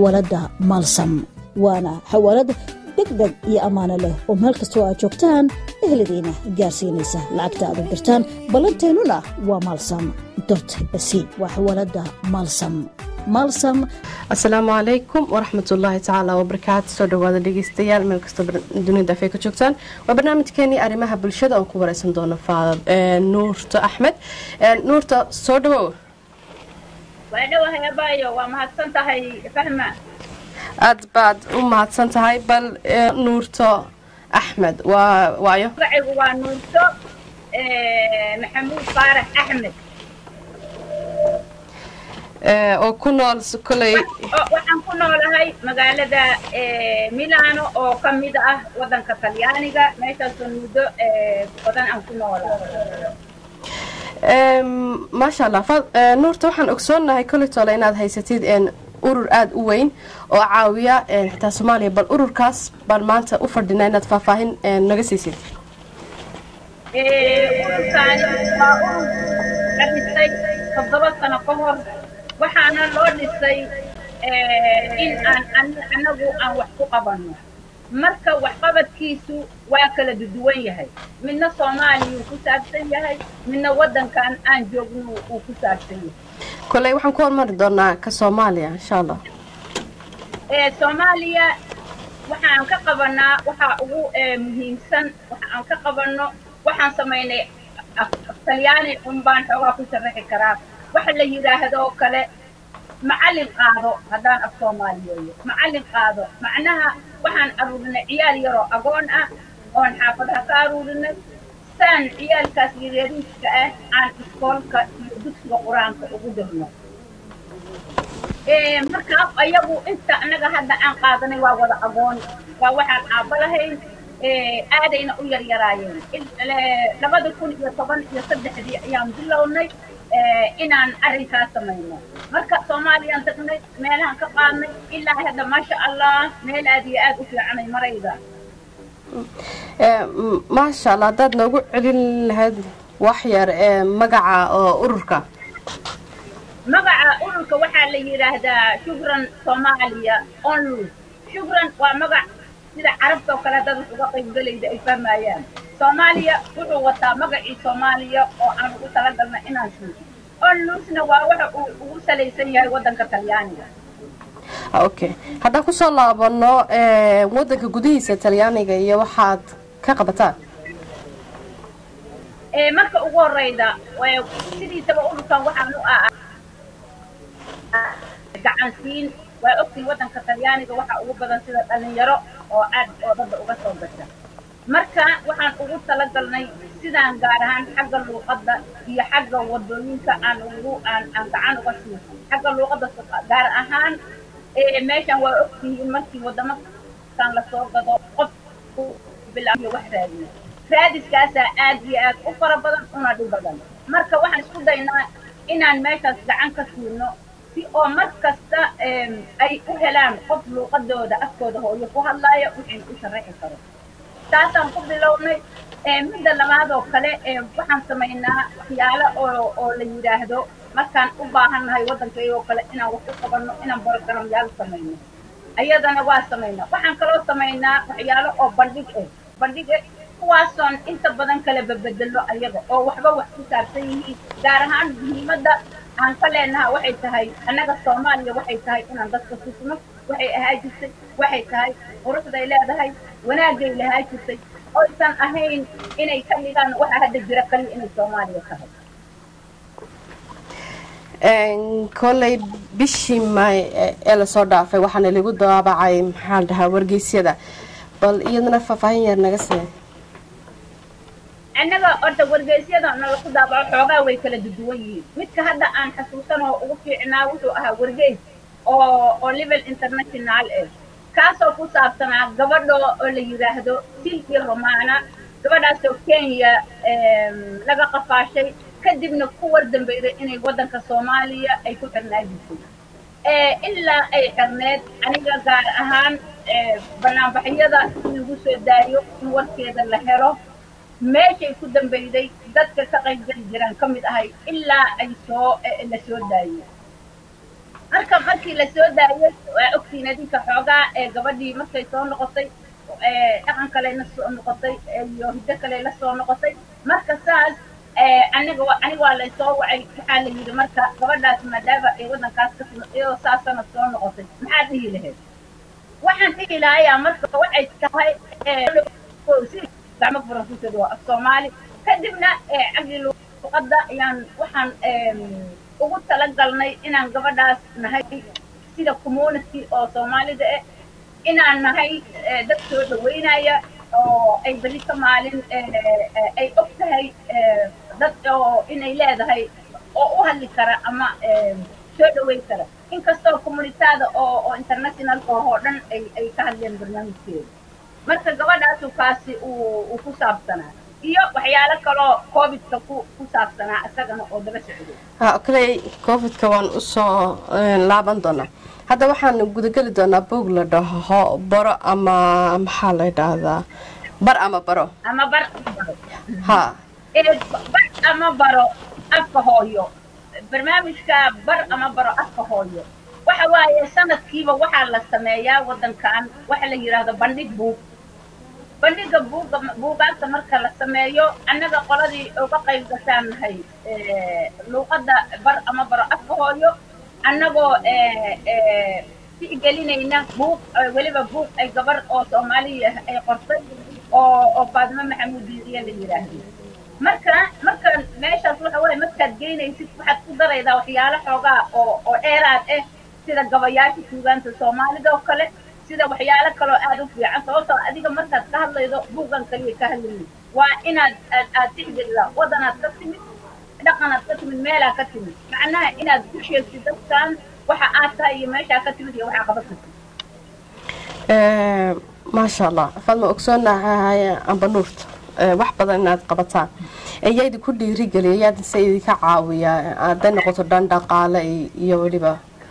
xawaaladda maalsam waana xawaalad degdeg iyo ammaano leh oo meel kastoo aad joogtaan ehladiina gaarsiinaysa lacagta aad u dirtaan ballanteennuna waa maalsam dot c waa xawaaladda maalsam maalsam asalaamu calaykum waraxmatullaahi tacaala wabarakaatu soo dhawaada dhegeystayaal meel kastoo dunida afay ka joogtaan waa barnaamijkeenii arrimaha bulshada oon ku wareysan doono nuurta axmed nuurta soo dhawow waa dhawahay abaayo waa mahadsan tahay fahma aad baad u mahadsan tahay bal nuurto axmed waa waayo magacigu waa nuurto maxamuud faarax axmed oo ku nool koley waxaan ku noolahay magaalada milano oo ka mid ah waddanka talyaaniga meeshaasoo muddo badan aan ku noolahay maasha allah nuurta waxaan ogsoonahay koley tole inaad haysatid urur aada u weyn oo caawiya xitaa soomaaliya bal ururkaas baan maanta u fadhinaa inaad faahfaahin naga siisid ururkaani waa urur la dhisay toddoba sano ka hor waxaana loo dhisay in aan annagu aan wax ku qabanno marka waxqabadkiisu waa kala duduwan yahay midna soomaaliya uu ku saabsan yahay midna waddankan aan joogno uu ku saabsan yahay koley waxaan ku hormari doonaa ka soomaaliya insha allah soomaaliya waxaan ka qabanaa waxaa ugu muhiimsan waxa aan ka qabanno waxaan samaynay talyaani un baan xoogaa ku sharaxi karaa waxa la yidhaahdo oo kale macallin qaado haddaan af soomaaliyeeyo macallin qaado macnaha waxaan aruurinay ciyaal yaroo agoon ah oon xaafadaha ka aruurinay saan ciyaalkaas yaryariiska ah aan iskoolka iyo dugsiga qur-aanka ugu dirno markaa ayagu inta annaga hadda aan qaadanay waa wada agoon waa waxaan aabba lahayn aadayna u yaryaraayeen labada kun iyo toban iyo saddexdii ayaan bilownay inaan arrinkaas samayno marka soomaaliyaan tagnay meelahaan ka qaadnay ilaa hadda maasha allah meel aad iyo aad u fiicanay marayda maasha allah haddaad noogu celin lahayd wax yar ee magaca oo ururka magaca ururka waxaa la yidhaahdaa shukran soomaaliya onlus shukran waa magac sida carabta oo kale dad wax uga qaybgelayda ay fahmayaan soomaaliya wuxuu wataa magacii soomaaliya oo aan ugu talagalna inaan suuso onlusna waa waxa uu ugu salaysan yahay waddanka talyaaniga okay haddaan kusoo laabano waddanka gudihiisa talyaaniga iyo waxaad ka qabataan marka ugu horeyda sidiisaba ururkan waxaan u ah gacansiin waa ogtiin waddanka talyaaniga waxaa ugu badan sida dhalinyaro oo aad oo dadda uga soo gasha marka waxaan ugu talagalnay sidaan gaar ahaan xagga luuqadda iyo xagga wadooyinka aan ugu aan aan gacan uga siiyo xagga luuqadda gaar ahaan meeshan waa ogtihiin markii wadamakan lasoo gado qofku bilaabiyo wax raadiyo raadiskaasaa aad iyo aad u fara badan una dhib badan marka waxaan isku daynaa inaan meeshaas gacan ka siino si oo mar kasta ay u helaan qof luuqadooda afkooda hooyo ku hadlaaya wixii u sharaxi karo taasaan ku bilownay midda labaad oo kale waxaan samaynaa waxyaalo oo oo la yidhaahdo markaan u baahannahay waddankayoo kale inaan wax u qabanno inaan borogaramyaal samayno ayadana waa samaynaa waxaan kaloo samaynaa waxyaalo oo bandhig ah bandhig ah kuwaasoon inta badan kala babedelo ayaga oo waxba wax ku saabsan yihiin gaar ahaan muhiimadda aan ka leenaha waxay tahay annaga soomaaliya waxay tahay inaan dadka tusno waxay ahaa jirtay waxay tahay quruxday leedahay wanaagay lahaa jirtay oysan ahayn inay ka dhigaan waxa hadda jira kaliya inay soomaaliya tahay koley bishii may ee lasoo dhaafay waxaana lagu daabacay maxaa la dhahaa wargeysyada bal iyadana faahfaahin yar naga see annaga horta wargeysyada nala ku daabaco xoogaa way kala duduwan yihiin midka hadda aan xasuusan oo ugu fiicnaa wuxuu ahaa wargeys oo oo level international eh kaasoo ku saabsanaa gabadho oo la yidhaahdo silvia romana gabadhaasoo kenya laga qafaashay kadibna ku war dambayday inay waddanka soomaaliya ay ku xirnaa jirtay ilaa ay xirneed aniga gaar ahaan banaanbaxyada in lagu soo daayo in warkeeda la helo meeshay ku dambayday dadka ka qaybgeli jiraan ka mid ahay ilaa ay soo la soo daayo marka markii la soo daayay waa ogtiin adinka xoogaa ee gabadhii markay soo noqotay dhaqan kale la soo noqotay iyo hiddo kale la soo noqotay marka saas aniga aniga waa laysoo wacay waxaa la yidhi marka gabadhaas maadaama ay waddankaas ka timid iyadoo saasana soo noqotay maxaa dhihi lahayd waxaan dhihi lahayaa marka waxay tahay gacmo faransiisada waa af soomaali kadibna cagli luqadda ayaan waxaan ugu talagalnay inaan gabadhaas nahay sida community oo soomaalida ah inaan nahay dad soo dhaweynaya oo ay beri ka maalin ay og tahay dad oo inay leedahay oo u hadli kara ama soo dhaweyn kara inkastoo communitaada oo oo internationalka oo dhan ay ay ka hadleen barnaamijkeeda marka gabadhaasu kaasi uu uu ku saabsanaa iyo waxyaalo kaloo covidka ku ku saabsanaa isagana oo daba socday ha kaley covidka waan usoo laaban doonaa hadda waxaan gudageli doonaa boog la dhaho baro ama maxaa la dhahdaa bar ama baro ama bar ha bar ama baro afka hooyo barnaamijka bar ama baro afka hooyo waxa waaye sanadkiiba waxaa la sameeyaa waddankan waxa la yidhaahdo bandhig buug bandhiga buuga buugaagta marka la sameeyo annaga qoladii uga qayb gashaan nahay luuqadda bar ama baro afka hooyo annagoo tixgelinayna buug weliba buug ay gabar oo soomaaliya ay qortay oo oo faadimo maxamuud diiriye la yidhaahdo marka marka meeshaas waxa waaye markaad geynaysid waxaad ku daraydaa waxyaalo xoogaa oo oo dheeraad ah sida gabayaasha tuugaanta soomaalida oo kale sida waxyaalo kaloo aad u fiican sababtoo adiga markaad ka hadlaydo buuggan kaliya ka hadlayid waa inaad aad aad tixgelidaa waddanaad ka timid dhaqanaad ka timid meelaa ka timid macnaha inaad ku sheegtid dadkan waxa aad tahay iyo meeshaa ka timid iyo waxaa qaban kartid maasha allah fadma ogsoonahay amba nuurta wax badan inaad qabataan ayaa idinku dhiirigeliya ayaad se idinka caawiya hadday noqoto dhan dhaqaale iyo weliba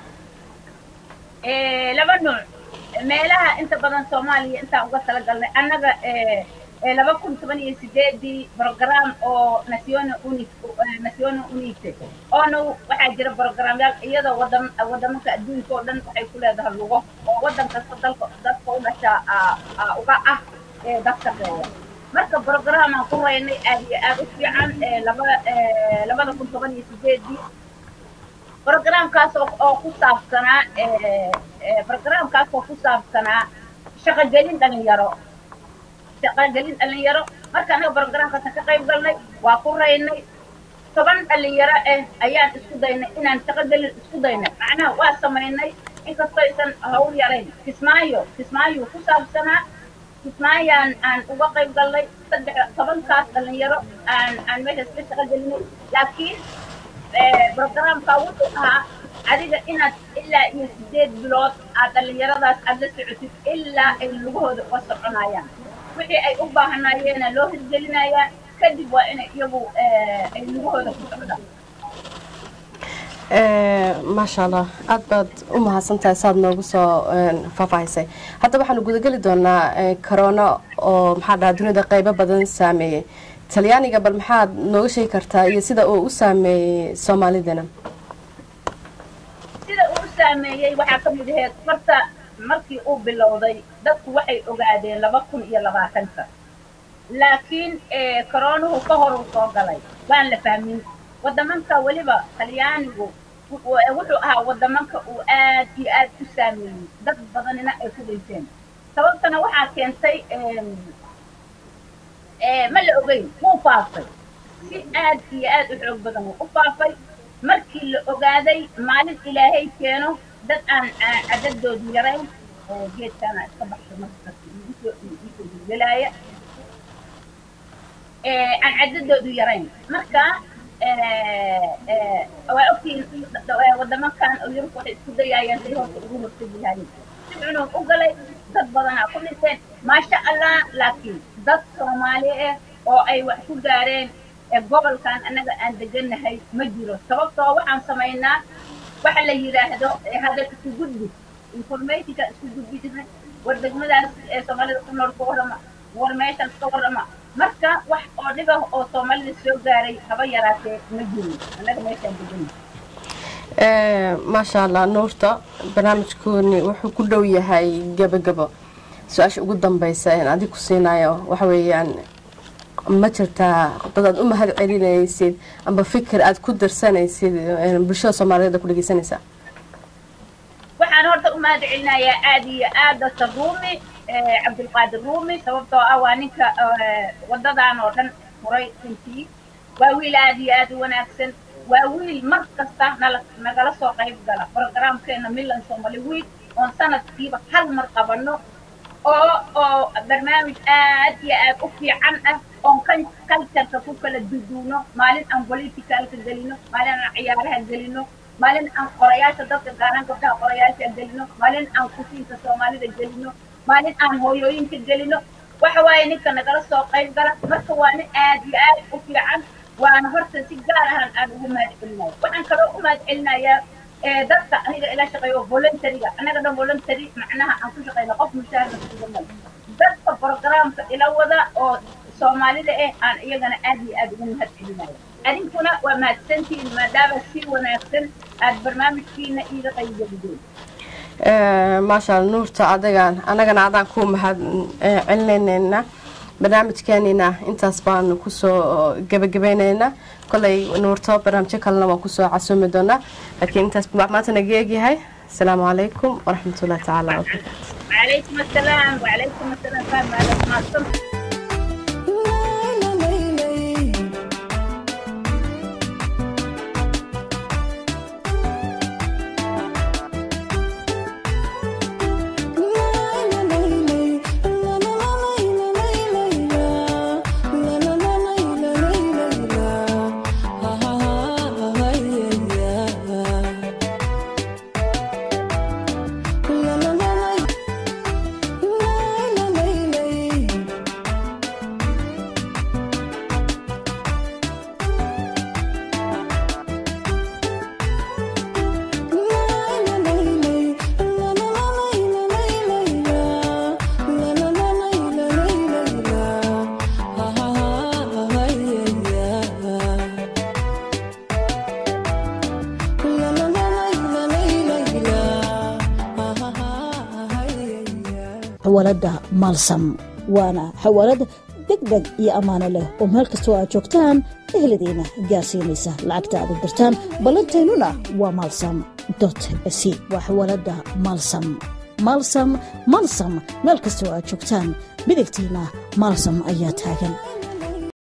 laba nuuc meelaha inta badan soomaaliya intaan uga talagalnay annaga laba kun toban iyo sideedii program oo national uni national unite oona waxaa jira programyaal iyadoo wadan wadamanka adduunka oo dhan waxay ku leedahay lugo oo waddan kasta dalka dadka u dhashaa uga ah dad shaqeeya marka programaan ku raynay aad iyo aad u fiican laba labada kun toban iyo sideedii programkaas oo ku saabsanaa programkaas oo ku saabsanaa shaqogelin dhalinyaro shaqogelin dhalinyaro marka anaga programkaasa ka qayb galnay waa ku raynay toban dhalinyaro ah ayaan isku daynay inaan shaqogelin isku daynay macnaha waa samaynay inkastoo aysan hawl yarayn kismaayo kismaayo ku saabsanaa kismaayaan aan uga qayb galnay saddex tobankaas dhalinyaro aan aan meeshaas ka shaqogelinay laakiin programka wuxuu ahaa adiga inaad ilaa iyo sideed bilood aad dhalinyaradaas aad la socotid ilaa ay lugahooda uga soconayaan wixii ay u baahanayeena loo hirgelinayaa kadib waa inay iyagu ay lugahooda ku socdaan maasha allah aada baad u mahadsantahay saad noogu soo faahfaahisay hadda waxaanu gudageli doonaa corona oo maxaa dhaha dunida qeybo badan saameeyey talyaaniga bal maxaad nooga sheegi kartaa iyo sida uu u saameeyey soomaalidana sida uu u saameeyey waxaa ka mid aheyd marta markii uu bilowday dadku waxay ogaadeen laba kun iyo labaatanka laakiin koronuhu ka hor uu soo galay waan la fahmin wadamanka weliba talyaanigu wuxuu ahaa wadamanka uu aad iyo aad u saameeyey dad badanina ay ku dhinteen sababtana waxaa keentay ma la ogeyn wuu faafay si aad iyo aad u xoog badan wuu u faafay markii la ogaaday maalin ilaahay keeno dad aan cadadoodu yarayn geedkaana iska baxsho markasgelaaya aan cadadoodu yarayn marka waa ogtihiin wadamankan oo yurub waxay isku dayaayaan say horta ugu hortegi lahaayeen si cunug u galay dad badanaa ku dhinteen maasha allah laakiin dad soomaali ah oo ay wax ku gaareen gobolkan annaga aan degannahay ma jiro sababtoo waxaan samaynaa waxa la yidhaahdo hadal isku gudbi informationka isku gudbi jirnay war degmadaas ee soomaalida ku nool ka warrama war meeshaas ka warrama marka wax oo dhibah oo soomaalida soo gaaray haba yaraatee ma jiro annaga meeshaan degannahay maasha allah nuurta barnaamijkooni wuxuu ku dhow yahay gabagabo su-aasha ugu dambeysa een adig ku siinayo waxa weeyaan ma jirtaa dad aad u mahad celinaysid amba fikir aad ku darsanaysid bulshada soomaaliyeed ku dhegeysanaysaa waxaan horta u mahad celinayaa aad iyo aad doctor ruumi cabdulqaadir ruumi sababtoo ah waa ninka wadadan oo dhan furay runtii waa wiil aad iyo aad u wanaagsan waa wiil mar kasta nala nagala soo qayb gala programkeena milan somali wiil oon sanadkiiba hal mar qabano oo oo barnaamij aad iyo aad u fiican ah oon kan cultureka ku kala duduuno maalin aan politicalka gelino maalin aan ciyaaraha gelino maalin aan qorayaasha dadka gaaran gabdhaha qorayaasha gelino maalin aan kusiinka soomaalida gelino maalin aan hooyooyinka gelino waxa waaye ninka nagala soo qayb gala marka waa nin aad iyo aad u fiican waana horta si gaar ahan aan ugu mahad celinaya waxaan kaloo u mahad celinayaa dadka aniga ila shaqeeyo voluntaryga annaga dhan voluntary macnaha aan ku shaqeyno qof mushaharka kusuganay dadka programka ila wada oo soomaalida eh aan iyagana aad iyo aad ugu mahad celinayo adinkuna waa mahadsantihiin maadaama si wanaagsan aad barnaamijkiina iiga qaybgelideen maasha alla nuurta adagaan annagana adaan ku mahad celinayneynaa barnaamijkeenina intaas baanu kusoo gabagabayneynaa kolay nuurto barnaamijyo kalena waan kusoo casuumi doonaa laakiin intaas maanta naga eegyahay asalaamu calaykum waraxmatullahi tacaala wabarakaatu وعليكم السلام وعليكم السلام فاهم هذا ما صمت xawaalada maalsam waana xawaalad deg deg iyo ammaano leh oo meel kastoo aad joogtaan eheladiina gaarsiinaysa lacagta aad u dirtaan ballanteennuna waa maalsam dot c waa xawaalada maalsam maalsam maalsam meel kastoo aad joogtaan midigtiina maalsam ayaa taagan